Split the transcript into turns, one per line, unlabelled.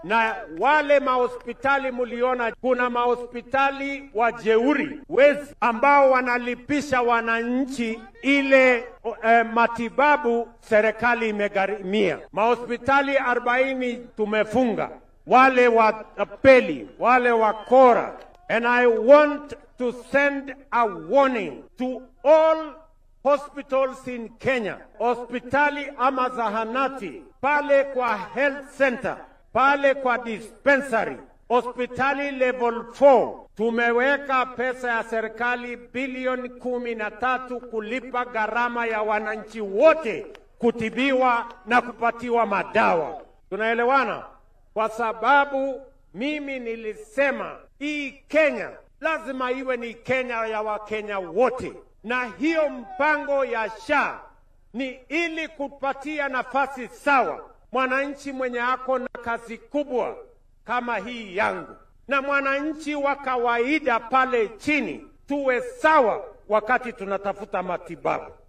na wale mahospitali mliona, kuna mahospitali wajeuri wezi ambao wanalipisha wananchi ile eh, matibabu serikali imegharimia. Mahospitali arobaini tumefunga, wale watapeli, wale wakora. And I want to send a warning to all hospitals in Kenya, hospitali ama zahanati, pale kwa health center, pale kwa dispensary, hospitali level 4 tumeweka pesa ya serikali bilioni kumi na tatu kulipa gharama ya wananchi wote kutibiwa na kupatiwa madawa. Tunaelewana? Kwa sababu mimi nilisema hii Kenya lazima iwe ni Kenya ya Wakenya wote, na hiyo mpango ya SHA ni ili kupatia nafasi sawa mwananchi mwenye ako na kazi kubwa kama hii yangu na mwananchi wa kawaida pale chini, tuwe sawa wakati tunatafuta matibabu.